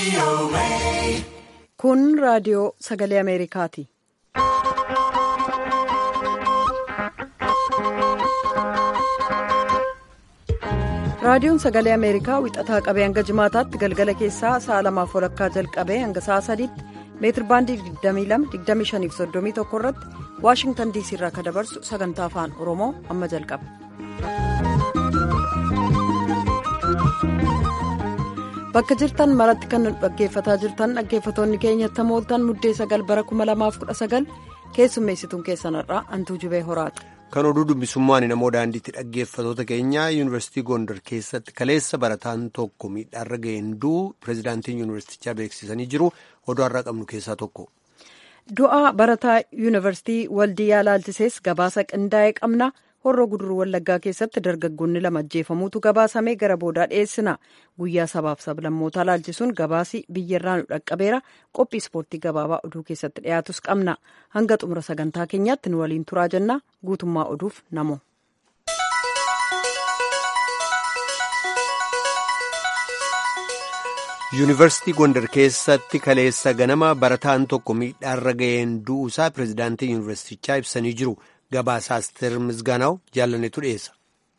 Kun raadiyoo sagalee Ameerikaati. Raadiyoon sagalee Ameerikaa wixataa qabee hanga jimaataatti galgala keessaa sa'a lamaaf walakkaa jalqabee hanga sa'a sadiitti meetir baandii 22-25-31 irratti Waashingtan diisii irraa kan dabarsu sagantaa afaan Oromoo amma jalqaba. Bakka jirtan maratti kan nu dhaggeeffataa jirtan dhaggeeffatoonni keenyatti mooltan muddee sagal bara 2019 keessummeessituun keessanirraa hantuu jubee horaati. Kan oduu dubbisummaan namoo daandiitti dhaggeeffatoota keenyaa yuunivarsiitii Gondar keessatti kaleessa barataan tokko miidhaarra ga'een du'u pireezidaantiin yuunivarsiitichaa beeksisanii jiru oduu har'a qabnu keessaa tokko. Du'a barataa yuunivarsiitii Waldiyyaa Laalchisees gabaasa qindaa'ee qabna. Horroo guduruu Wallaggaa keessatti dargaggoonni lama ajjeefamuutu gabaasamee gara boodaa dhiyeessina. Guyyaa sabaaf sablammootaa laalchisuun gabaasi biyyarraa nu dhaqqabeera. Qophii ispoortii gabaabaa oduu keessatti dhiyaatus qabna. Hanga xumura sagantaa keenyaatti nu waliin turaa jenna. Guutummaa oduuf namo. yuunivarsiitii gondar keessatti kaleessa ganama barataan tokko miidhaarra ga'een du'uusaa pireezidaantii yuunivarsiitichaa ibsanii jiru. Gabaasa Asteer Misgaanaw jaallanetu dhiyeessa.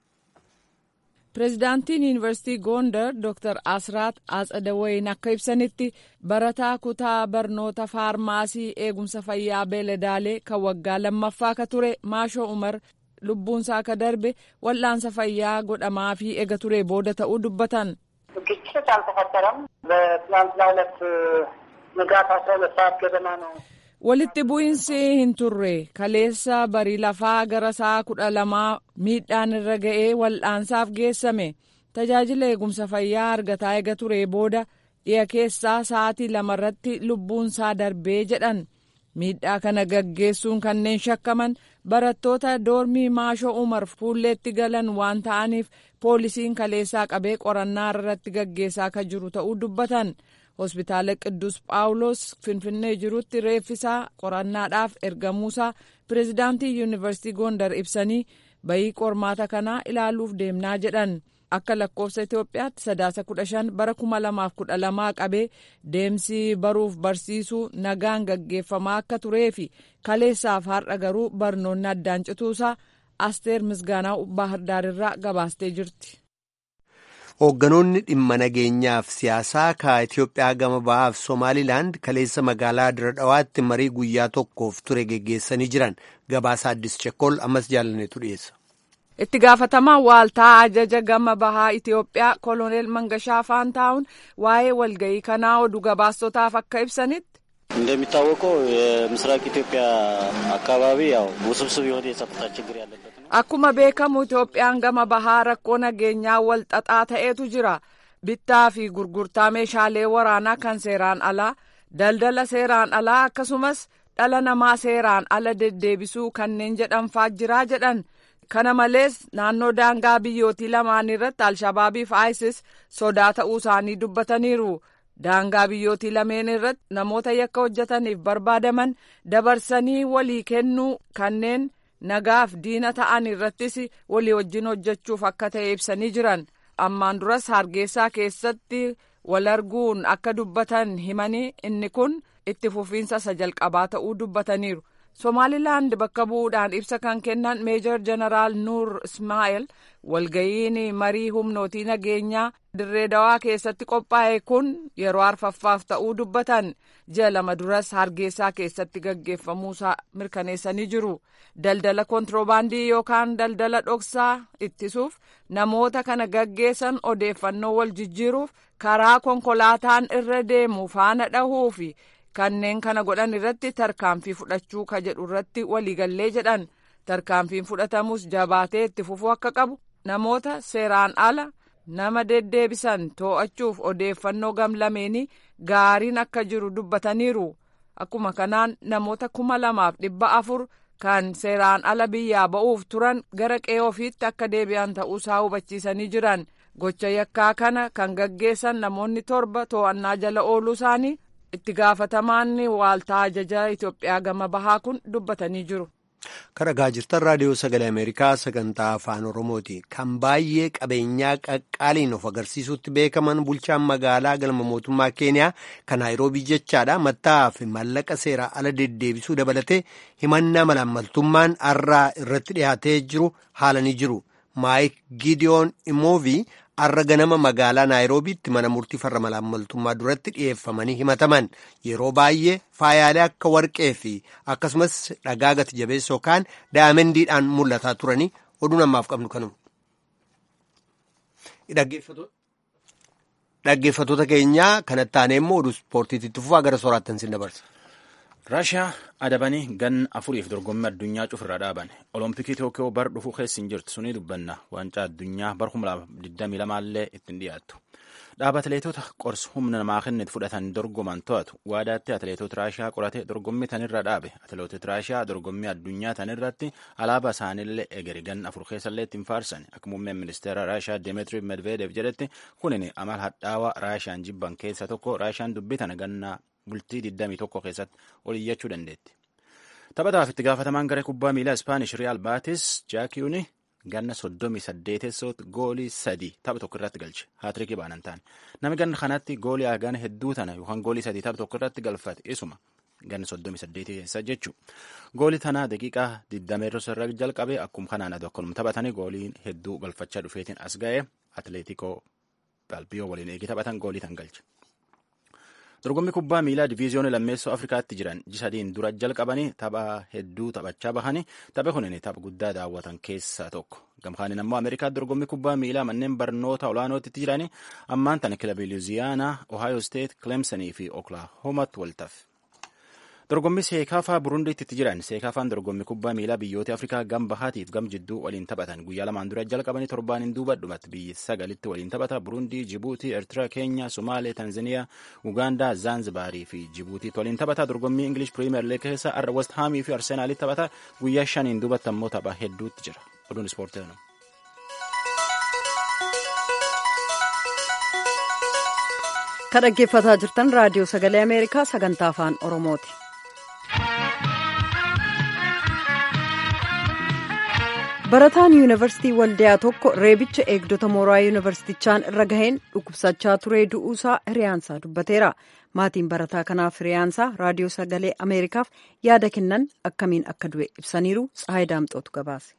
Pireezidaantiin Yuunivarsiitii Gondar Dr. Asraat Atsadawaayin akka ibsanitti barataa kutaa barnoota faarmaasii eegumsa fayyaa beeladaalee kan waggaa lammaffaa ka ture Maashoo Umar lubbuunsaa akka darbe wal'aansa fayyaa godhamaa fi eega ture booda ta'uu dubbatan. ግጭት አልተፈጠረም። በትናንትና ሁለት ንጋት አስራ ሁለት ሰዓት ገደማ ነው walitti bu'iinsi hin turre kaleessa barii lafaa gara sa'a kudha lamaa miidhaan irra ga'ee wal'aansaaf geessame tajaajila eegumsa fayyaa argataa eega ture booda dhiya keessaa sa'aatii lamarratti lubbuunsaa darbee jedhan miidhaa kana gaggeessuun kanneen shakkaman barattoota doormii maashoo umar fuulleetti galan waan ta'aniif poolisiin kaleessaa qabee qorannaa irratti gaggeessaa kan jiru ta'uu dubbatan. hospitaala qidduus phaawulos finfinnee jirutti reeffisaa qorannaadhaaf ergamuusaa pireezidaantii yuunivarsiitii gondar ibsanii bayii qormaata kanaa ilaaluuf deemnaa jedhan akka lakkoofsa itiyoophiyaatti sadaasa kudha shan bara kuma lamaaf kudha lamaa qabee deemsi baruuf barsiisuu nagaan gaggeeffamaa akka turee fi kaleessaaf har'a garuu barnoonni addaan cituusaa asteer misgaanaa baahardaarirraa gabaastee jirti. Hoogganoonni dhimma nageenyaaf siyaasaa ka Itiyoophiyaa gama bahaaf Somaalilaand kaleessa magaalaa Dira Dhawaatti marii guyyaa tokkoof ture geggeessanii jiran gabaasa addis Chekkol ammas jaallanetu dhiyeessa. Itti gaafatamaa waaltaa ajaja gama bahaa Itiyoophiyaa koloneel Mangashaa Faantaawun waa'ee walga'ii kanaa oduu gabaastotaaf akka ibsanitti. እንደሚታወቀው የምስራቅ ኢትዮጵያ አካባቢ ያው ውስብስብ የሆነ የጸጥታ ችግር ያለበት ነው። Akkuma beekamu Itoophiyaan gama bahaa rakkoo nageenyaa wal xaxaa ta'etu jira. Bittaa fi gurgurtaa meeshaalee waraanaa kan seeraan alaa, daldala seeraan alaa akkasumas dhala namaa seeraan ala deddeebisuu kanneen jedhanfaa jiraa jedhan. Kana malees naannoo daangaa biyyootii lamaan irratti Alshabaabii fi ISIS sodaa ta'uu isaanii dubbataniiru. daangaa biyyootii lameen irratti namoota yakka hojjetaniif barbaadaman dabarsanii walii kennuu kanneen nagaaf diina ta'an irrattis walii wajjin hojjechuuf akka ta'e ibsanii jiran ammaan duras hargeysaa keessatti wal arguun akka dubbatan himanii inni kun itti fufiinsa isa jalqabaa ta'uu dubbataniiru. Somaalilaand bakka bu'uudhaan ibsa kan kennan meejor jeneraal Nuur Ismaa'eel walga'iin marii humnootii nageenyaa dirree dawaa keessatti qophaa'e kun yeroo arfaffaaf ta'uu dubbatan ji'a lama duras hargeysaa keessatti gaggeeffamuusaa mirkaneessanii jiru. Daldala kontiroobaandii yookaan daldala dhoksaa ittisuuf namoota kana gaggeessan odeeffannoo wal jijjiiruuf karaa konkolaataan irra deemu faana dhahuu fi kanneen kana godhan irratti tarkaanfii fudhachuu ka jedhu irratti waliigallee jedhan tarkaanfiin fudhatamus jabaatee itti fufuu akka qabu namoota seeraan ala nama deddeebisan too'achuuf odeeffannoo gamlameenii gaariin akka jiru dubbataniiru akkuma kanaan namoota kuma lamaaf dhibba afur kan seeraan ala biyyaa ba'uuf turan gara qe'ee ofiitti akka deebi'an ta'uusaa hubachiisanii jiran gocha yakkaa kana kan gaggeessan namoonni torba to'annaa jala ooluu isaanii itti gaafatamaan waaltaa ajajaa Itoophiyaa gama bahaa kun dubbatanii jiru. Karagaa jirtan raadiyoo sagalee Ameerikaa sagantaa afaan Oromooti. Kan baay'ee qabeenyaa qaqqaaliin of agarsiisutti beekaman bulchaan magaalaa galma mootummaa Keeniyaa kan Naayiroobii jechaadha. Matta'aa fi mallaqa seeraa ala deddeebisuu dabalatee himannaa malaammaltummaan har'aa irratti dhiyaatee jiru haalanii jiru. Maayik Gideon Imoovii har'a ganama magaalaa Naayiroobiitti mana murtii farra malaammaltummaa duratti dhiyeeffamanii himataman yeroo baay'ee faayaalee akka warqee fi akkasumas dhagaa gati jabeessa yookaan daayimendiidhaan mul'ataa turanii oduu namaaf qabnu kanuma. Dhaggeeffattoota keenyaa kanatti aanee immoo oduu ispoortiitti fufaa gara sooraattan sin dabarsa. raashiyaa adabanii ganna afuriif dorgommii addunyaa cufirraa dhaaban olompikii tookiyoo bar dhufuu keessi hin jirtu sunii dubbanna waancaa addunyaa bar 2022 illee ittiin dhiyaattu dhaaba atileetota qorsa humna namaa kennitu fudhatan dorgoman to'atu waadaatti atileetota raashiyaa qorate dorgommii tanirra dhaabe atileetota raashiyaa dorgommii addunyaa tanirratti alaabaa isaaniillee egeri ganna afur keessallee ittiin faarsan akka muummeen ministeera raashiyaa demetri medvedev jedhetti kunin amal hadhaawaa raashiyaan jibban keessa tokko raashiyaan dubbitan ganna bultii 21 keessatti ol iyyachuu dandeetti. Taphataaf itti gaafatamaan garee kubbaa miilaa Ispaanish Riyaal Baatis Jaakiyuuni ganna 38 goolii sadii tapha tokko irratti galche. Haatirikii baanan taane. Namni ganna kanatti goolii hagana hedduu tana yookaan goolii sadii tapha tokko irratti galfate isuma ganna 38 keessa jechuudha. Goolii tanaa daqiiqaa 20 irra jalqabe akkuma kanaan aduu akkanuma taphatanii goolii hedduu galfachaa dhufeetiin as ga'e Atileetikoo Balbiyoo waliin eegi taphatan goolii tan galche. dorgommii kubbaa miilaa diviiziyoonii lammeessoo afrikaatti jiran jisadiin dura jalqabanii tapha hedduu taphachaa bahanii tapha kunin tapha guddaa daawwatan keessaa tokko gamkaaniin ammoo ameerikaatti dorgommii kubbaa miilaa manneen barnoota olaanootti jiranii ammaan tana kilabii luuziyaanaa ohaayo steet kilemsanii fi oklaahoomatti waltaaf. dorgommii seekaafaa burundiitti itti jiran seekaafaan dorgommii kubbaa miilaa biyyoota afrikaa gam bahaatiif gam jidduu waliin taphatan guyyaa lamaan dura jalqabanii torbaaniin duuba dhumatti biyyi sagalitti waliin taphata burundii jibuutii eertiraa keenya somaalee tanzaniyaa ugaandaa zaanzibaarii fi jibuutiitti waliin taphata dorgommii ingilish piriimeer liig keessa arra west haamii fi arsenaalitti taphata guyyaa shaniin duubatti ammoo tapha hedduutti jira oduun ispoortii kan dhaggeeffataa jirtan raadiyoo sagalee ameerikaa sagantaa afaan oromooti. barataan yuunivarsiitii waldiyaa tokko reebicha eegdota mooraa yuunivarsiitichaan irra gaheen dhukkubsachaa turee du'uusaa hiriyaansaa dubbateera maatiin barataa kanaaf hiriyaansaa raadiyoo sagalee ameerikaaf yaada kennan akkamiin akka du'e ibsaniiru tsahayi daamxootu gabaase.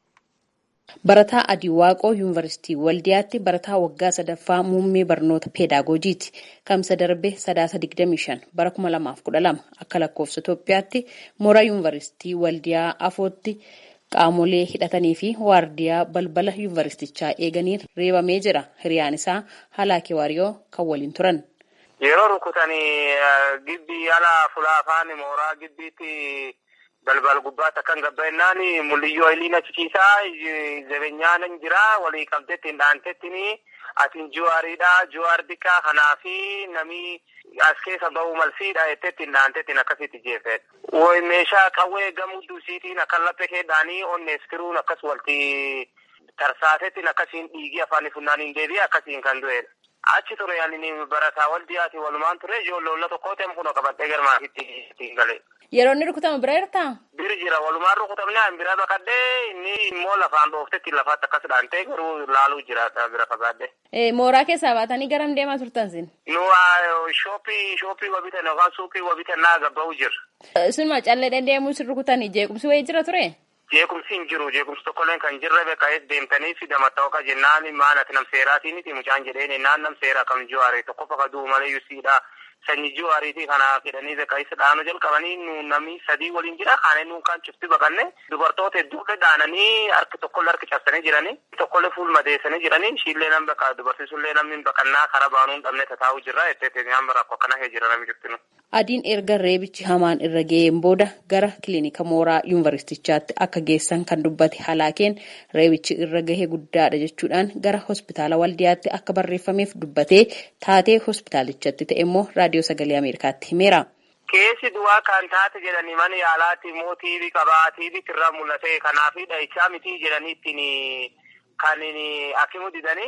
Barataa Adii Waaqoo Yuunivarsiitii Waldiyaatti barataa waggaa sadaffaa muummee barnoota peedaagojiiti. Kamsa darbe sadaasa 25 bara 2012 akka lakkoofsa Itoophiyaatti mooraa Yuunivarsiitii Waldiyaa afootti qaamolee hidhatanii fi waardiyaa balbala yuunivarsiitichaa eeganiin reebamee jira. Hiriyaan isaa Halaakee Waariyoo kan waliin turan. Yeroo rukutanii gibbii ala fulaa afaan mooraa gibbiitti balbal gubbaatti akkan gabba'ennaan mul'iyyoo iliin achikiisaa jabeenyaan hin jira walii qabdeetti hin dhaantettiin atiin juwaariidha juwaar diqqaa kanaafi namni as keessa ba'uu malsiidha jettetti hin dhaantettiin akkasitti jeefedha. Woy meeshaa qawwee gamuddu isiitiin akkan laphee keedhaanii onnees firuun akkas walti tarsaatettiin akkasiin dhiigii afaanii funnaaniin deebi'ee akkasiin kan du'edha. Achi ture yaani barataa waldiyaati walumaan ture ijoollee tokkoo ta'e kun qabadhee garmaafitti ittiin galee. Yeroo inni rukutama bira jirtaa? Bir jira walumaan rukutamne an bira baqadhee inni immoo lafaan dhooftetti lafaatti akkas dhaantee garuu laaluu jira bira fagaadhee. Mooraa keessaa baatanii garam deemaa turtan sin? Nu shooppii shooppii wabitan yookaan suuqii wabitan naa gabba'u jira. Sunuma callee deddeemuu sin rukutanii jeequmsi wayii jira ture? Jeequmsi hin jiru jeequmsi tokkolleen kan jirre beekaa'ees deemtanii fi damatta'oqa jennaan maanati nam seeraatiiniti mucaan jedheen naan nam seera kam juwaare tokko fakkaatu malee yusiidha. Sanyii juwaariitii kana fedhanii beekaa'isa dhaanuu jalqabanii nu namni sadii waliin jira kaanee nuun kan cufti baqanne dubartoota hedduudha dhaananii harki tokkollee harki cabsanii jiranii tokkollee fuul madeessanii jiranii ishiillee nam baqa dubartiisullee namni baqannaa karaa baanuu hin dhabne tataa'uu jirra jettee nyaan rakkoo akkana hee jira namni cuftinu. Adiin erga reebichi hamaan irra ga'een booda gara kilinika mooraa yuunivarsiitichaatti akka geessan kan dubbate halaakeen reebichi irra gahee guddaadha jechuudhaan gara hospitaala waldiyaatti akka barreeffameef dubbatee taatee hospitaalichatti ta'e immoo raadiyoo sagalee ameerikaatti himeera. Keessi du'aa kan taate jedhanii mana yaalaatti immoo tiibii qabaa tiibii irraa mul'ate kanaaf dhahichaa mitii jedhanii ittiin kan akimu didanii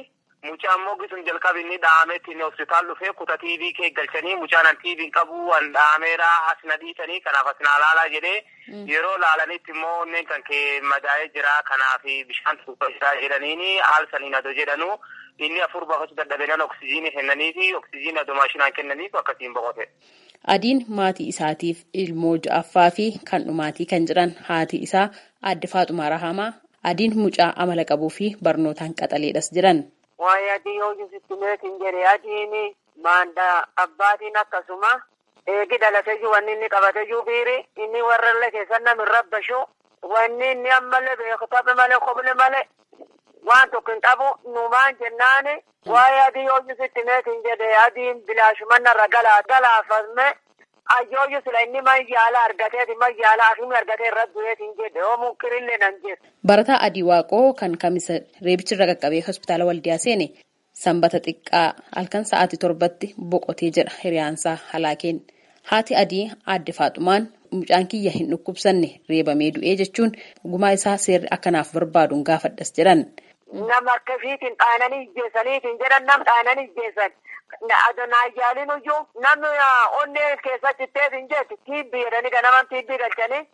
mucaan moggi sun jalqabi inni dhaametti inni hospitaal dhufee kuta tiivii kee galchanii mucaan an tiiviin qabu an dhaameera as na dhiisanii kanaaf as na laalaa jedhee yeroo laalanitti immoo onneen kan kee madaa'ee jira kanaaf bishaan tuuba jira jedhaniini haal saniin adoo jedhanu inni afur baafachuu dadhabenan oksijiinii kennanii fi oksijiinii adoo maashinaan kennaniif akkasiin boqote. Adiin maatii isaatiif ilmoo ja'affaa fi kan dhumaatii kan jedhan haati isaa aadde Faaxumaa Rahamaa adiin mucaa amala qabuu fi barnootaan qaxaleedhas jedhan. Waa'ee adii yoo jisitti meetiin jedhe adiin maandaa abbaatiin akkasuma eegi dhalatee jiru wanni inni qabatee jiru biiri inni warrallee keessan namni rabbashu wanni inni ammallee beeku taphe malee qobne malee waan tokko hin qabu numaan jennaani waa'ee adii yoo jisitti meetiin jedhe adiin bilaashumannarra galaa galaafame ayyooyu sila inni mayyaala argateeti mayyaala akimi argatee irra du'eetiin jedhe yoo munkirillee nan jedhe. Barataa Adii Waaqoo kan kamisa reebicharra qaqqabee hospitaala waldiyaa seene sanbata xiqqaa halkan sa'aatii torbatti boqotee jedha hiriyaansaa halaakeen. Haati Adii aadde Faaxumaan mucaan kiyya hin dhukkubsanne reebamee du'ee jechuun gumaa isaa seerri akkanaaf barbaaduun gaafadhas jedhan. Nama akkasiitiin dhaananii ijjeessaniitiin jedhan nam dhaananii ijjeessan. Adonaayyaalin iyyuu namni onnee keessatti teetiin jeetti tiibbii jedhanii ganaman tiibbii galchanii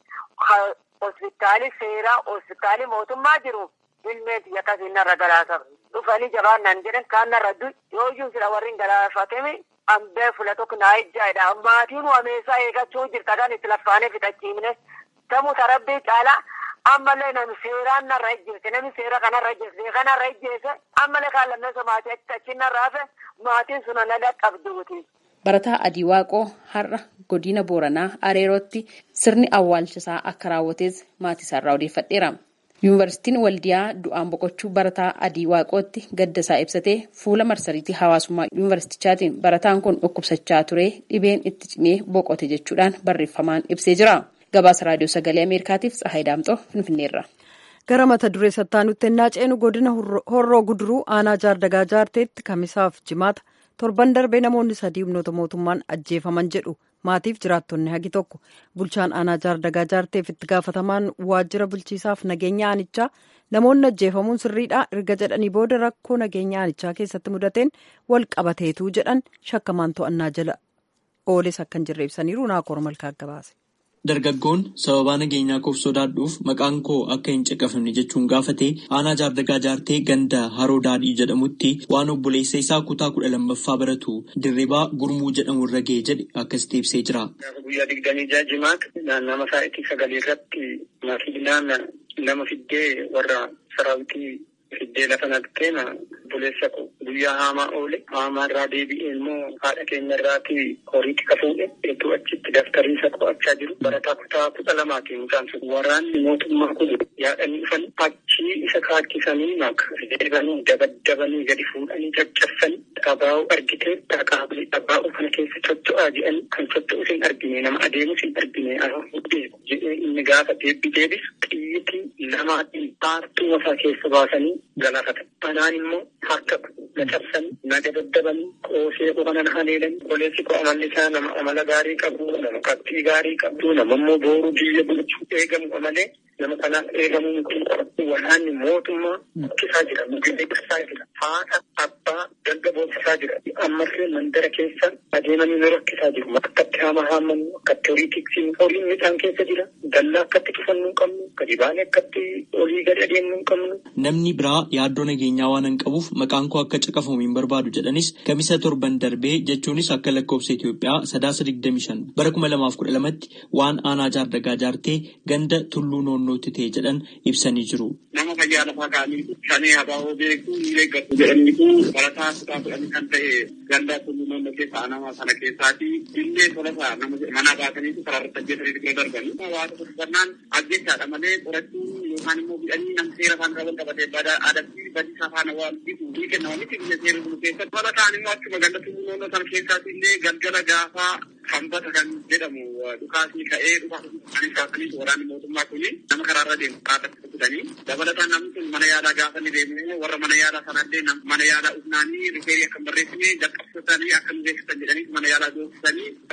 hospitaali seeraa hospitaali mootummaa jiru ilmeen biyya akkasiin narra galaasa dhufanii jabaan nan jedhan kaan narra du'i yoo iyyuu sila warri hin galaafatemi ambee fula tokko naa ijjaadha maatiin wameessaa eegachuu jirta kan itti laffaanee fixachiifne tamuu tarabbii caalaa ammallee nami seeraan narra ijjeesse nami seera kanarra ijjeesse kanarra ijjeesse ammallee kaan lammeessa maatii achi achi narra hafe maatiin sun na dhaqqabduuti. Barataa Adii Waaqoo har'a godina Booranaa Areerootti sirni awwaalchisaa akka raawwates maatii isaarraa odeeffadheera. Yuunivarsiitiin Waldiyaa du'aan boqochuu barataa Adii Waaqootti gadda isaa ibsatee fuula marsariitii hawaasummaa yuunivarsiitichaatiin barataan kun dhukkubsachaa ture dhibeen itti cimee boqote jechuudhaan barreeffamaan ibsee jira. Gabaasa Raadiyoo Sagalee Ameerikaatiif Tsahaay Daamxoo Finfinneerra. Gara mata duree sattaanutti ennaa ceenu godina horroo guduruu aanaa jaardagaa jaarteetti kamisaaf jimaata torban darbee namoonni sadii humnoota mootummaan ajjeefaman jedhu maatiif jiraattonni hagi tokko bulchaan aanaa jaardagaa jaarteef itti gaafatamaan waajjira bulchiisaaf nageenya aanichaa namoonni ajjeefamuun sirriidha erga jedhanii booda rakkoo nageenya aanichaa keessatti mudateen wal qabateetu jedhan shakkamaan to'annaa jala ooles akkan jirre ibsaniiru naakoor malkaa gabaase. Dargaggoon sababaa nageenyaa koof sodaadhuuf maqaan koo akka hin caqafamne jechuun gaafate aanaa jaardagaa jaartee ganda haroo daadhii jedhamutti waan obboleessa isaa kutaa kudha lammaffaa baratu dirribaa gurmuu jedhamu irra ga'e jedhe akkasitti ibsee jira. Guyyaa digdamii ja'a jimaata naannama sa'aatii sagalii irratti makiinaan nama fiddee warra saraawitii fiddee lafa naqxee obboleessa koo guyyaa haamaa oole haamaa irraa deebi'ee immoo haadha keenya irraati horiitti kafuudhe hedduu achitti daftarii isa qo'achaa jiru barataa kutaa kudha lamaati mucaan sun waraanni mootummaa kun yaadanii dhufan achii isa kaachisanii maka deebanii dabaddabanii gadi fuudhanii caccabsanii dhabaa'u argitee dhaqaabii dhabaa'u kana keessa cocca'aa jedhan kan cocca'us hin argine nama adeemus hin argine beeku jedhee inni gaafa deebbi deebisu xiyyitii lamaatiin paartuu masaa keessa baasanii galaafatan. Anaan immoo harka na cabsanii na dabaddabanii qoosee qofanan haleelanii qoleessi koo amalli isaa nama amala gaarii qabu nama qabxii gaarii qabdu nama immoo booruu biyya bulchuu eegamu malee nama kanaaf eegamuun kun waraanni mootummaa bukkisaa jira mugeessaa jira haadha abbaa dalga boonsisaa jira ammallee mandara keessa adeemanii nu rakkisaa jiru akkatti haama haammannu akkatti horii tiksiin horiin midhaan keessa jira dallaa akkatti cufannuu qabnu gadi baanee akkatti olii gadi adeemnuu qabnu. Namni biraa yaaddoo nageenyaa waan hin qabuuf maqaan koo akka caqafamu hin barbaadu jedhanis kamisa torban darbee jechuunis akka lakkoofsa Itoophiyaa sadaasa digdami shan bara kuma lamaaf kudha lamatti waan aanaa jaardagaa jaartee ganda tulluu noonnootti ta'e jedhan ibsanii jiru. Nama fayyaa lafaa kaanii shanii habaa'oo beekuu ni eeggatu jedhanii kun barataa kutaa kudhanii kan ta'e ganda tulluu noonnoo keessa nama sana keessaati illee tolasaa nama mana baataniitu karaarratti ajjeesanii bira darbanii. Hawaasa kuffannaan ajjechaadha malee qorachuu yookaan immoo bidhanii nam seera afaan qaban qabatee bada adabbii badiisa afaan waan bitu ni kennamu miti biyya seera bulu keessatti. Barataan immoo achuma ganda tulluu noonnoo sana keessaati illee galgala gaafaa hambata kan jedhamu dhukaasni ka'ee dhukaasni kan kaasanii waraanni mootummaa kuni nama karaarra deemu kaatatti fudhatanii dabalataan namni sun mana yaalaa gaafa ni deemu warra mana yaalaa sanallee mana yaalaa ufnaanii rifeerii akka barreessine jalqabsiisanii akka nu beeksisan jedhanii mana yaalaa doorsisanii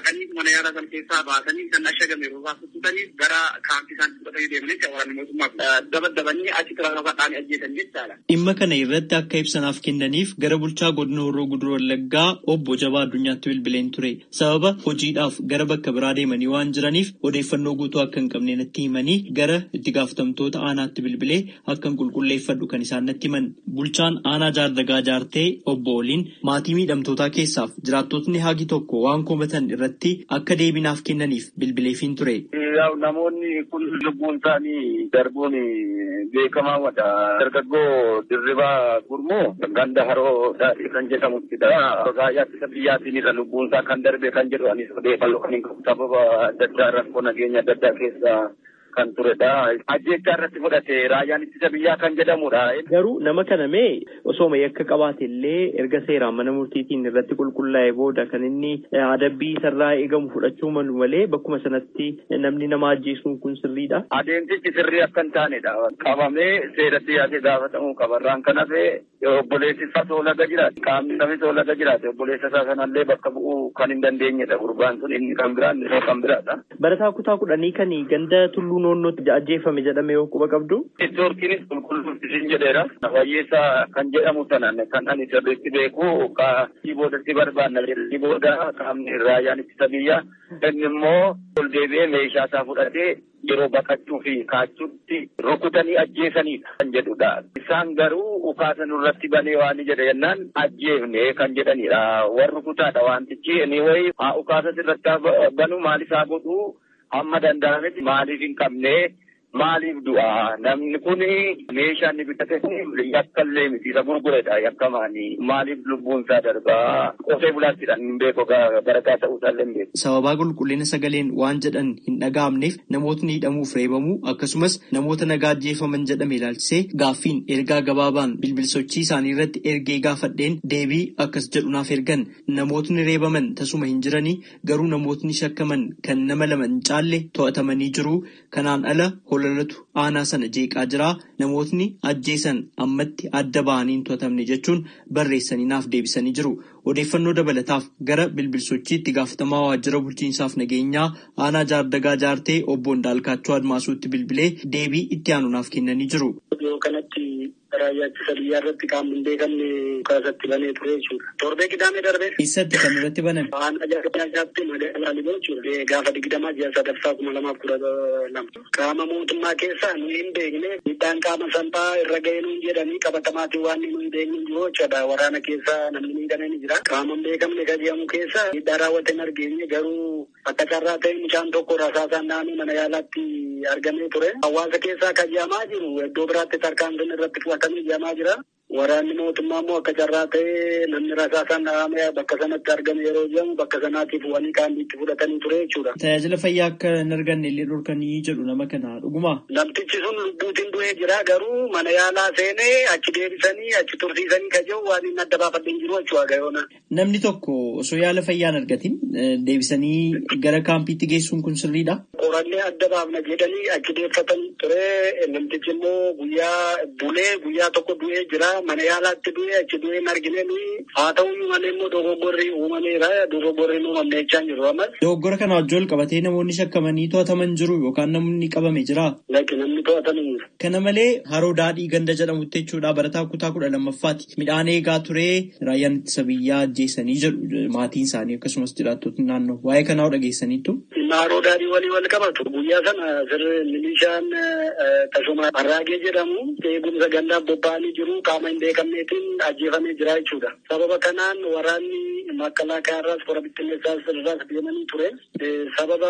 dhaqanii mana yaalaa sana keessaa baasanii kan ashagame yeroo baasutanii gara kaampii isaan fudhatanii deemanii waraanni mootummaa dabadabanii achi tiraafaadhaan ajjeesan jechaadha. Dhimma kana irratti akka ibsanaaf kennaniif gara bulchaa godina Horroo Guduruu Wallaggaa obbo Jabaa Addunyaatti bilbileen ture. Sababa hojiidhaaf gara bakka biraa deemanii waan jiraniif odeeffannoo guutuu akka hin qabne natti himanii gara itti gaafatamtoota aanaatti bilbilee akkan qulqulleeffadhu kan isaan natti himan. Bulchaan aanaa jaardagaa jaartee obbo Oliin maatii miidhamtootaa keessaaf jiraattotni hagi tokko waan komatan irratti akka deebinaaf kennaniif bilbileefiin ture. Namoonni kun lubbuun isaanii darbuun beekamaa wadha. Dargaggoo dirribaa gurmoo ganda haroo daadhii kan jedhamuttidha. Raayyaa ittisa biyyaatiin lubbuun isaa kan darbe kan jedhu anis odeeffannoo kan hin qabu. Sababa adda addaa rakkoo nageenya adda addaa keessa kan turedha. Ajjeechaa irratti fudhate raayyaan ittisa biyyaa kan jedhamudha. Garuu nama kana mee osooma yakka qabaate illee erga seeraan mana murtiitiin irratti qulqullaa'e booda kan inni adabbii sarraa eegamu fudhachuu malu malee bakkuma sanatti namni nama ajjeesuun kun sirriidha. Adeemsichi sirrii akka hin taanedha. Qabamee seeratti dhiyaatee gaafatamuu qaba. Irraan kan hafe obboleessi isaa soolaga jiraate qaamni namni soolaga jiraate obboleessa isaa sanallee bakka bu'uu kan hin dandeenyedha. Gurbaan sun inni kan biraan inni kan biraadha. Barataa kutaa kudhanii kan ganda tulluu noonnootti ajjeefame jedhame yoo quba qabdu. Neetwoorkiinis qulqulluutti sin jedheera. Wayyeessaa kan jedhamu sanan kan ani sirriitti beeku qaamni boodatti barbaanna jedhanii booda qaamni raayyaan ittisa biyyaa inni immoo ol deebi'ee meeshaa isaa fudhatee yeroo baqachuu fi kaachuutti rukutanii ajjeesanidha kan jedhudha. Isaan garuu ukaasa nurratti banee waan jedhe jennaan ajjeefne kan jedhanidha. Warri rukutaadha wantichi inni wayi haa ukaasa irratti banu maal isaa godhu hamma danda'ametti maaliif hin qabne maaliif du'a namni kun meeshaa inni bitate yakkallee miti isa gurguredha yakkamaani maaliif lubbuun isaa darbaa qotee bulaattiidhaan hin beeku barataa ta'uu isaallee hin beeku. Sababaa qulqullina sagaleen waan jedhan hin dhaga'amneef namootni hidhamuuf reebamuu akkasumas namoota nagaa ajjeefaman jedhame ilaalchisee gaaffiin ergaa gabaabaan bilbilsochii isaanii irratti ergee gaafadheen deebii akkas jedhunaaf ergan namootni reebaman tasuma hin jiranii garuu namootni shakkaman kan nama lama hin caalle to'atamanii jiru kanaan ala holalatu aanaa sana jeeqaa jira namootni ajjeesan ammatti adda ba'anii hin to'atamne jechuun barreessanii naaf deebisanii jiru. Odeeffannoo dabalataaf gara bilbilsochiitti gaafatamaa waajjira bulchiinsaaf nageenyaa aanaa jaardagaa jaartee obbo Ndaalkaachoo Admaasuutti bilbilee deebii itti aanu naaf kennanii jiru. kanatti raayyaa ittisa biyyaa irratti qaamni hin beekamne kaasatti banee ture jechuudha. Torbee qidaamee darbee. Eessatti kan irratti baname? Aanaa jaardagaa jaartee magaalaa Liboo jechuudha. Gaafa digdamaa ji'a sadaffaa kuma lamaaf kudha lama. Qaama mootummaa keessaa nuyi hin beekne miidhaan qaama salphaa irra ga'ee nuyi jedhanii qabatamaatiin waan nuyi hin beekne jiru jechuudha. Waraana keessaa namni miidhamee ni jira. Qaama hin beekamne kan jedhamu keessa miidhaa raawwate hin argeenye garuu akka carraa ta'e mucaan tokko rasaasaan naannoo mana yaalaatti argamee ture. Hawaasa keessaa kan jedhamaa jiru iddoo biraatti tarkaanfiin irratti fudhatamee jedhamaa jira. Waraanni mootummaa immoo akka carraa ta'ee namni rasaasaan dhahamee bakka sanatti argame yeroo jedhamu bakka sanaatiif wanii qaamni fudhatanii ture jechuudha. Tajaajila fayyaa akka hin arganne illee dhorkanii jedhu nama kana dhuguma. Namtichi sun lubbuutiin du'ee jira garuu mana yaalaa seenee achi deebisanii achi tursiisanii kan jiru waan inni adda baafadhe hin jiru jechuudha gayoona. Namni tokko osoo yaala fayyaa hin argatin deebisanii gara kaampiitti geessuun kun sirriidha. Qorannee adda baafna jedhanii achi deeffatan ture namtichi immoo guyyaa bulee guyyaa tokko du'ee jira. mana yaalaatti du'e achi du'e hin argine nuyi haa ta'u malee immoo dogoggorri uumameera dogoggorri hin uumamne jechaa hin jiru ammas. Dogoggora kana wajjin wal qabatee namoonni shakkamanii to'ataman jiru yookaan namni qabame jira. Lakki namni to'ataman jiru. Kana malee haroo daadhii ganda jedhamutti jechuudha barataa kutaa kudha lammaffaati. Midhaan eegaa ture raayyaan ittisa biyyaa ajjeesanii jedhu maatiin isaanii akkasumas jiraattonni naannoo waa'ee kanaa dhageessaniittu. Haroo daadhii walii wal qabatu guyyaa sana sirri milishaan tasuma harraagee jedhamu eegumsa gandaaf bobba'anii jiru qaama hin beekamneetiin ajjeefamee jira jechuudha. Sababa kanaan waraanni makkalaakaa irraas kora bittinneessaas irraas deemanii ture. Sababa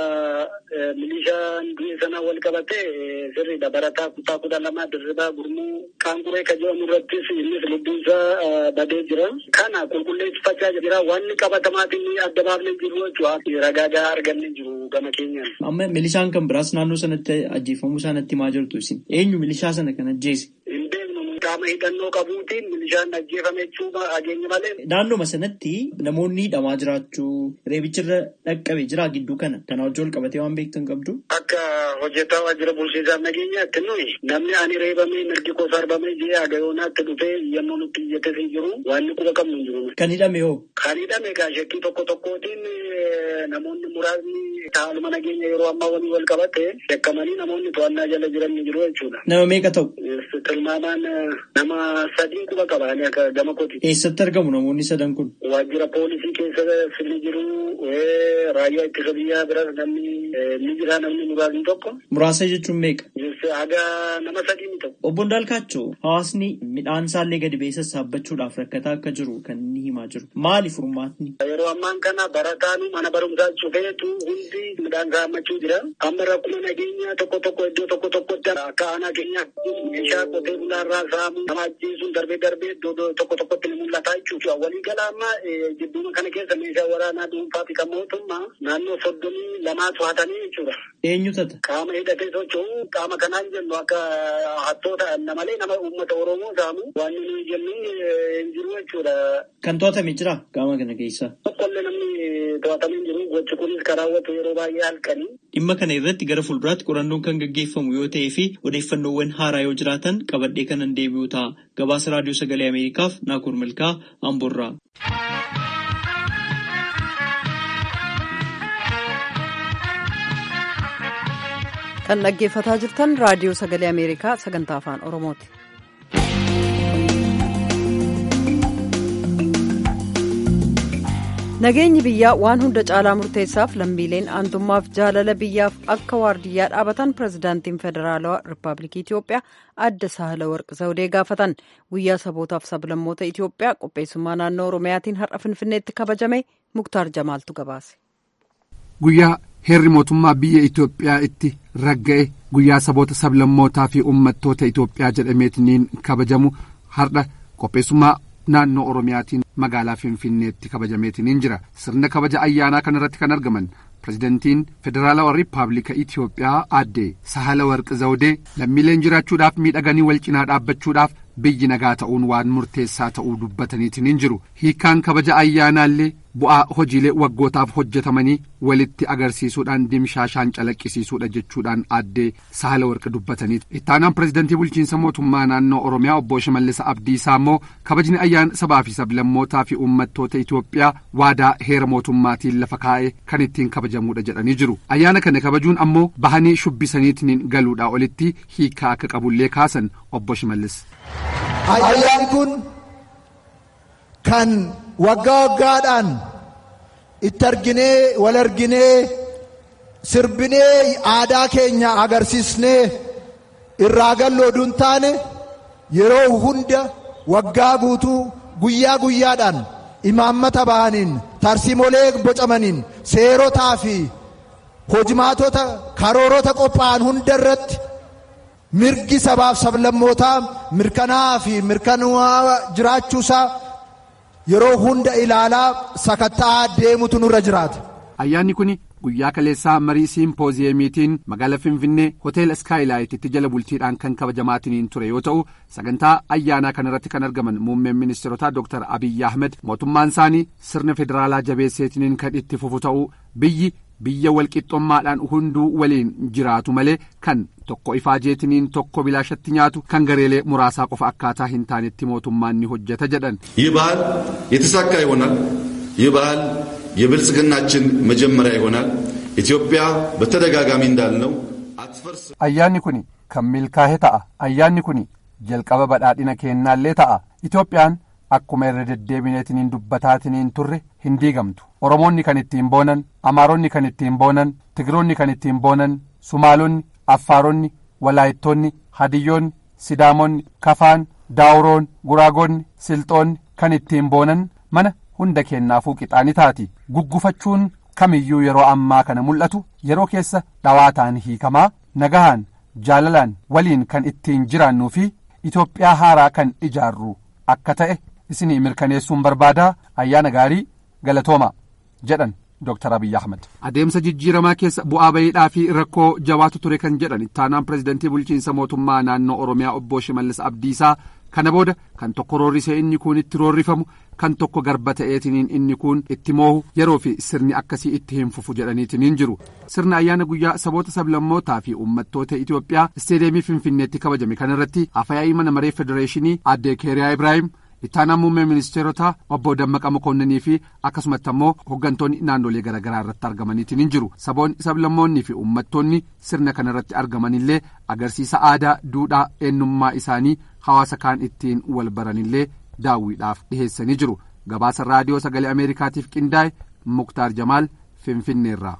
milishaan du'e sana wal qabate sirriidha. Barataa kutaa kudha lama dirribaa gurmuu qaanquree kan jedhamu irrattis innis lubbuunsaa badee jira. Kana qulqulleeffachaa jira. Wanni qabatamaatiin adda baafnee jiru jechuudha. Ragaa argannee jiru gama keenyaan. Amma milishaan kan biraas naannoo sanatti ajjeefamuu isaanitti maa jirtu isin? Eenyu milishaa sana kan ajjeese? Hin beeknu qaama hidhannoo qabuutiin milishaan ajjeefame jechuudha ageenya malee. Naannoma sanatti namoonni hidhamaa jiraachuu reebichirra dhaqqabe jira gidduu kana kana wajjin wal qabatee waan beektan qabdu. Akka hojjetaa waajjira bulchiinsaaf nageenyaatti nuyi namni ani reebamee mirgi koo sarbamee jee agayoonaatti dhufee yemmuu nutti iyyates hin jiru waan quba qabnu hin jiru. Kan hidhame hoo? Kan hidhame egaa shakkii tokko tokkootiin namoonni muraasni haaluma nageenya yeroo ammaa waliin wal qabate shakkamanii namoonni to'annaa jala jiran ni jiru jechuudha. Nama meeqa ta'u? Tilmaamaan nama sadii quba qabaanii akka gama kooti. Eessatti argamu namoonni sadan kun? Waajjira poolisii keessa ni jiru. Raayyaa ittisa biyyaa biras namni ni jira namni muraasni tokko. Muraasa jechuun meeqa? Haga nama sadii ni ta'u. Obbo Ndaalkaachoo hawaasni midhaan isaallee gadi ba'ee sassaabachuudhaaf rakkataa akka jiru kan inni himaa jiru. Maali furmaatni? Yeroo ammaan kana barataan mana barumsaa cufeetu hundi midhaan saammachuu jira. Amma rakkuma nageenyaa tokko tokko iddoo tokko tokkotti akka aanaa keenyaa meeshaa qotee bulaarraa saamu nama ajjeesuun darbee darbee iddoo tokko tokkotti ni mul'ata jechuudha. Waliigala amma jidduma kana keessa meeshaa waraanaa dhuunfaa fi kan mootummaa naannoo soddomii lamaa to'atanii jechuudha. Eenyu tata? Qaama hidhatee socho'u qaama kanaan jennu akka hattoota malee nama uummata Oromoo saamu waan nuyi jennu hin jiru jechuudha. Kan to'atame jira qaama kana keessa. Tokkollee namni to'atamee hin jiru gochi kunis kan raawwatu yeroo baay'ee halkanii. Dhimma kana irratti gara fuulduraatti qorannoon kan gaggeeffamu yoo ta'ee fi odeeffannoowwan haaraa yoo jiraatan qabadhee kanan deebi'u ta'a. Gabaasa Raadiyoo Sagalee Ameerikaaf Naakoor Malkaa Amboorraa. kan dhaggeeffataa jirtan raadiyoo sagalee ameerikaa sagantaa afaan oromooti. nageenyi biyyaa waan hunda caalaa murteessaaf lammiileen aantummaaf jaalala biyyaaf akka waardiyyaa dhaabatan pirezidaantiin federaalawaa rippaabilikii itiyoophiyaa adda sahala warqi zawudee gaafatan guyyaa sabootaaf sablammoota itiyoophiyaa qopheessummaa naannoo oromiyaatiin har'a finfinneetti kabajame muktaar jamaaltu gabaase. guyyaa heerri mootummaa biyya Itoophiyaa itti ragga'e guyyaa saboota sablammootaa fi uummattoota Itoophiyaa jedhameetiniin kabajamu har'a qopheessummaa naannoo Oromiyaatiin magaalaa Finfinneetti kabajameetiniin jira sirna kabaja ayyaanaa kanarratti kan argaman pirezidantiin federaalawaa riippaabilika Itoophiyaa aadde Sahala Warqi Zawudee lammiileen jiraachuudhaaf miidhaganii wal cinaa dhaabbachuudhaaf biyyi nagaa ta'uun waan murteessaa ta'uu dubbataniitiin jiru hiikaan kabaja ayyaanaallee bu'aa hojiilee waggootaaf hojjetamanii walitti agarsiisuudhaan dimshaashaan calaqqisiisuudha jechuudhaan aadde sahala warqi dubbatanii ittaanaan pirezidantii bulchiinsa mootummaa naannoo oromiyaa obbo Shimallis Abdiisaa immoo kabajni ayyaana sabaa fi sablammootaa fi uummattoota Itoophiyaa waadaa heera mootummaatiin lafa kaa'e kan ittiin kabajamuudha jedhanii jiru ayyaana kana kabajuun ammoo bahanii shubbisaniitiin galuudhaa olitti hiikaa akka qabullee kaasan obbo Shimallis. Ayyaan kun kan waggaa waggaadhaan itti arginee wal arginee sirbinee aadaa keenya agarsiisnee irraa galloo duun taane yeroo hunda waggaa guutuu guyyaa guyyaadhaan imaammata bahaniin tarsiimolee bocamaniin seerotaa fi hojimaatota karoorota qophaa'an hunda irratti mirgi sabaaf sablammootaa mirkanaa fi mirkanaa jiraachuusaa yeroo hunda ilaalaa sakatta'aa deemutu nurra jiraata. Ayyaanni kun guyyaa kaleessaa marii siimpooziyeemiitiin magaalaa Finfinnee hoteela Iskaayilaayititti jala bultiidhaan kan kabajamaatiniin ture yoo ta'u sagantaa ayyaanaa kanarratti kan argaman muummeen ministeerotaa Dr. Abiyyi Ahmed mootummaan isaanii sirna federaalaa jabeesseetiniin kan itti fufu ta'uu biyyi biyya walqixxummaadhaan hunduu waliin jiraatu malee kan tokko ifaajeetiniin tokko bilaashatti nyaatu kan gareelee muraasaa qofa akkaataa hin taanetti mootummaan ni hojjeta jedhan. ይህ ባህል የተሳካ ይሆናል። ይህ ባህል የብልጽግናችን መጀመሪያ ይሆናል። ኢትዮጵያ በተደጋጋሚ እንዳልነው አትፈርስ። ayyaanni kun kan milkaa'e ta'a ayyaanni kun jalqaba badhaadhina keennaallee ta'a itoophiyaan akkuma irra deddeebineetiniin dubbataatiniin turre hin diigamtu oromoonni kan ittiin boonan amaaronni kan ittiin boonan tigiroonni kan ittiin boonan sumaalonni affaaronni walaayittoonni hadiyyoonni sidaamonni kafaan daawuroon guraagonni silxoonni kan ittiin boonan mana hunda kennaafuu qixaani taati guggufachuun kamiyyuu yeroo ammaa kana mul'atu yeroo keessa dhawaataan hiikamaa nagahaan jaalalaan waliin kan ittiin jiraannuu fi itoophiyaa haaraa kan ijaarru akka ta'e isinii mirkaneessuun barbaadaa ayyaana gaarii galatooma jedhan Dr. Abiyyi Ahmed. Adeemsa jijjiiramaa keessa bu'aa bayiidhaa fi rakkoo jabaatu ture kan jedhan ittaanaan pirezidantii bulchiinsa mootummaa naannoo Oromiyaa obbo Shimallis Abdiisaa kana booda kan tokko roorrisee inni kun itti roorrifamu kan tokko garba ta'eetiniin inni kun itti moohu yeroo fi sirni akkasii itti hin fufu jedhaniitiniin jiru sirna ayyaana guyyaa saboota sablammootaa fi uummattoota Itoophiyaa isteedeemii Finfinneetti kabajame kanarratti afyaa'ii mana maree federeeshinii aadde Keeriyaa Ibraahim ittaanaa muummee ministeerotaa obbo Dammaqa Mokonninii fi akkasumatti ammoo hooggantoonni naannolee garaagaraa irratti argamaniitiin hin jiru saboonni sablammoonnii fi uummattoonni sirna kana irratti argamanillee agarsiisa aadaa duudhaa eenyummaa isaanii hawaasa kaan ittiin wal baranillee daawwiidhaaf dhiheessanii jiru gabaasa raadiyoo sagalee ameerikaatiif qindaa'e muktaar jamaal finfinneerraa.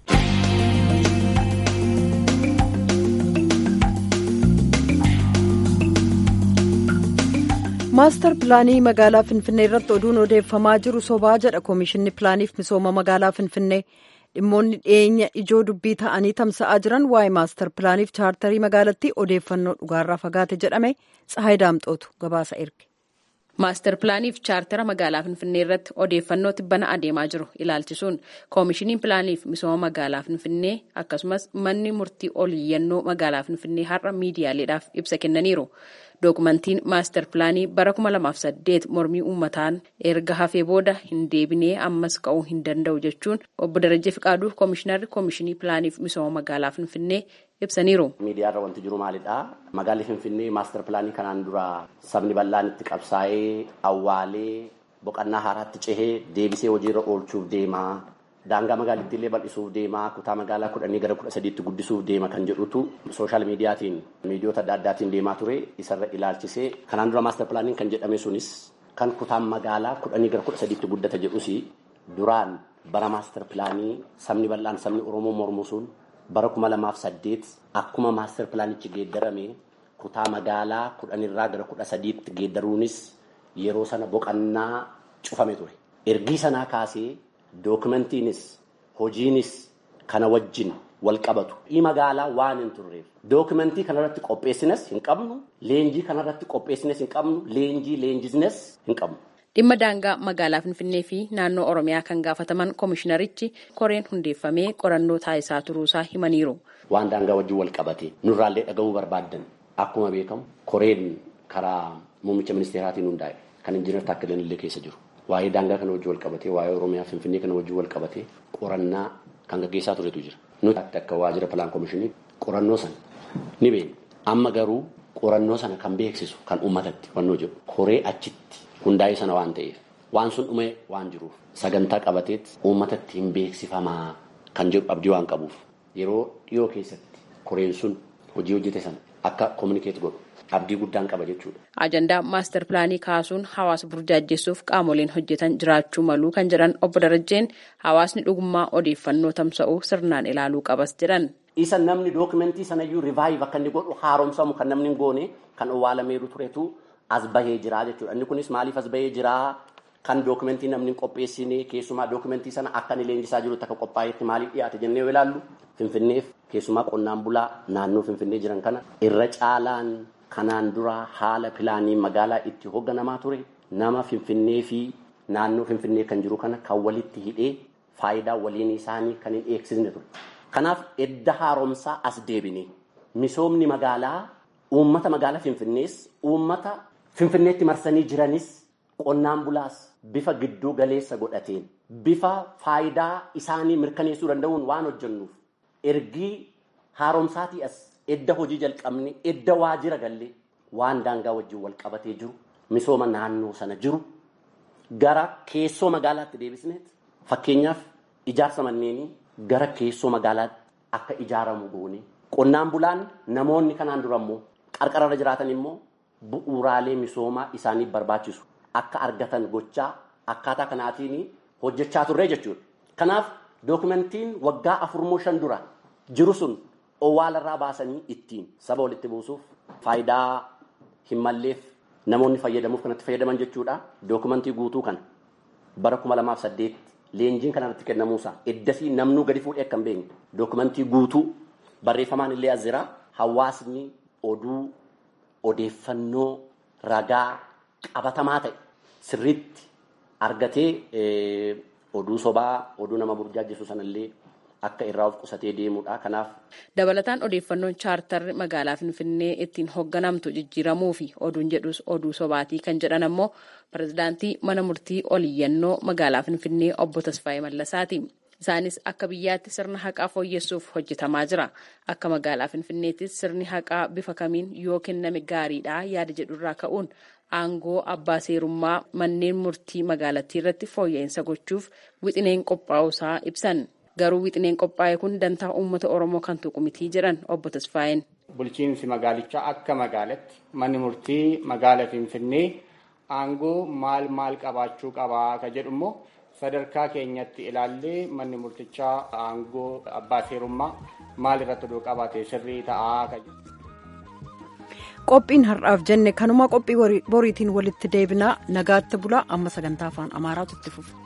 maastar pilaanii magaalaa finfinnee irratti oduun odeeffamaa jiru sobaa jedha koomishinni pilaaniif misooma magaalaa finfinnee dhimmoonni dhiyeenya ijoo dubbii ta'anii tamsa'aa jiran waa'ee maastar pilaaniif chaartarii magaalattii odeeffannoo dhugaarraa fagaate jedhame tsahaay daamxootu gabaasa erge. maastar pilaaniif chaartara magaalaa finfinnee irratti odeeffannoo tibbana adeemaa jiru ilaalchisuun koomishiniin pilaaniif misooma magaalaa finfinnee akkasumas manni murtii oliyyannoo magaalaa finfinnee har'a miidiyaaleedhaaf ibsa kennaniiru. dookumentiin maastar pilaanii bara 2008 mormii uummataan erga hafee booda hin deebinee ammas ka'uu hin danda'u jechuun obbo Darajjee Fiqaaduu koomishinarri koomishinii pilaaniif misooma magaalaa Finfinnee ibsaniiru. Miidiyaarra wanti jiru maalidha? Magaalli Finfinnee maastar pilaanii kanaan dura sabni bal'aan itti qabsaa'ee awwaalee boqonnaa haaraatti cehee deebisee hojiirra oolchuuf deema. Daangaa magaalittii illee bal'isuuf deema. Kutaa magaalaa kudhanii gara kudha sadiitti guddisuuf deema kan jedhutu sooshaal miidiyaatiin miidiyoota adda addaatiin deemaa ture isarra ilaalchisee kanaan dura maastar pilaaniin kan jedhame sunis kan kutaan magaalaa kudhanii gara kudha sadiitti guddata jedhus duraan bara maastar pilaanii sabni bal'aan sabni Oromoo mormu sun bara kuma lamaaf saddeet akkuma maastar pilaanichi geeddarame kutaa magaalaa kudhanirraa gara kudha sadiitti geeddaruunis yeroo sana boqonnaa cufame ture. Ergii sanaa kaasee dookumentiinis hojiinis kana wajjin wal qabatu. Ii magaalaa waan hin turreef. Dookumentii kanarratti qopheessines hin qabnu. Leenjii kanarratti qopheessines hin qabnu. Leenjii leenjisnes hin qabnu. Dhimma daangaa magaalaa Finfinnee fi naannoo Oromiyaa kan gaafataman koomishinarichi koreen hundeeffamee qorannoo taasisaa turuusaa himaniiru. Waan daangaa wajjin wal qabate nurraallee dhaga'uu barbaaddan akkuma beekamu koreen karaa muummicha ministeeraatiin hundaa'e kan injiinar Taakkaleen illee keessa jiru. Waa'ee daangaa kana wajjin wal qabatee waa'ee Oromiyaa Finfinnee kana wajjin wal qabatee qorannaa kan gaggeessaa turetu jira. Nuti akka waajjira pilaan koomishinii qorannoo sana ni beekna. Amma garuu qorannoo sana kan beeksisu kan uummatatti fannoo jiru koree achitti hundaa'ee sana waan ta'eef waan sun dhumee waan jiruuf sagantaa qabateet uummatatti hin beeksifamaa kan jedhu abdii waan qabuuf yeroo dhiyoo keessatti koreen sun hojii hojjete sana akka kominikeet godhu abdii guddaan qaba jechuudha. Ajandaa maastar pilaanii kaasuun hawaasa burjaajjessuuf qaamoleen hojjetan jiraachuu maluu kan jedhan obbo Darajjeen hawaasni dhugummaa odeeffannoo tamsa'uu sirnaan ilaaluu qabas jedhan. Isa namni dookumentii sanayyuu rivaayiv akka inni godhu haaromsamu kan namni hin goone kan owwaalameeru turetu as bahee jira jechuudha. Inni kunis maaliif as bahee jira kan dookumentii namni hin qopheessine keessumaa dookumentii sana akka inni leenjisaa jirutti akka qophaa'etti maaliif dhiyaate jennee yoo ilaallu Finfinneef keessumaa qonnaan bulaa naannoo Finfinnee jiran kana irra caalaan kanaan dura haala pilaanii magaalaa itti hoogganamaa ture nama Finfinnee fi naannoo Finfinnee kan jiru kana kan walitti hidhee faayidaa waliin isaanii kan hin eegsisne ture. Kanaaf edda haaromsaa as deebine misoomni magaalaa uummata magaalaa Finfinnees uummata Finfinneetti marsanii jiranis qonnaan bulaas bifa gidduu galeessa godhateen bifa faayidaa isaanii mirkaneessuu danda'uun waan hojjennuuf ergii haaromsaatii as edda hojii jalqabne edda waajjira gallee waan daangaa wajjin wal qabatee jiru misooma naannoo sana jiru gara keessoo magaalaatti deebisneet fakkeenyaaf ijaarsa manneenii gara keessoo magaalaatti akka ijaaramu goone qonnaan bulaan namoonni kanaan dura immoo qarqararra jiraatan immoo bu'uuraalee misoomaa isaaniif barbaachisu akka argatan gochaa akkaataa kanaatiin hojjechaa turre jechuudha. Kanaaf dookumentiin waggaa afurmoo shan dura jiru sun owwaalarraa baasanii ittiin saba walitti buusuuf faayidaa hin malleef namoonni fayyadamuuf kanatti fayyadaman jechuudha. Dookumentii guutuu kana bara kuma lamaaf saddeet leenjiin kanarratti kennamuusaa eddasii namnuu gadi fuudhee akka hin beekne dookumentii guutuu barreeffamaan illee as jira hawaasni oduu odeeffannoo ragaa qabatamaa ta'e sirriitti argatee oduu sobaa oduu nama burjaajjisu sanallee akka irraa of qusatee deemudha. Kanaaf. Dabalataan odeeffannoon chaartarri magaalaa Finfinnee ittiin hoogganamtu jijjiiramuu fi oduun jedhus oduu sobaatii kan jedhan ammoo pirezidaantii mana murtii oliyyannoo magaalaa Finfinnee obbo Tasfaayee Mallasaati. Isaanis akka biyyaatti sirna haqaa fooyyessuuf hojjetamaa jira. Akka magaalaa Finfinneettis sirni haqaa bifa kamiin yoo kenname gaariidha yaada jedhurraa ka'uun aangoo abbaa seerummaa manneen murtii magaalattii irratti fooyya'insa gochuuf wixineen qophaa'usaa ibsan. Garuu wixineen qophaa'e kun dantaa uummata Oromoo kan tuqu mitii jedhan obbo Tasfaayeen. Bulchiinsi magaalichaa akka magaalatti manni murtii magaala Finfinnee aangoo maal maal qabaachuu qabaa ka jedhu immoo sadarkaa keenyatti ilaallee manni murtichaa aangoo abbaa seerummaa maal irratti oduu qabaate sirrii ta'aa ka jedhu. Qophiin har'aaf jenne kanuma qophii boriitiin walitti deebinaa nagaatti bulaa amma sagantaa afaan amaaraatu itti fufa.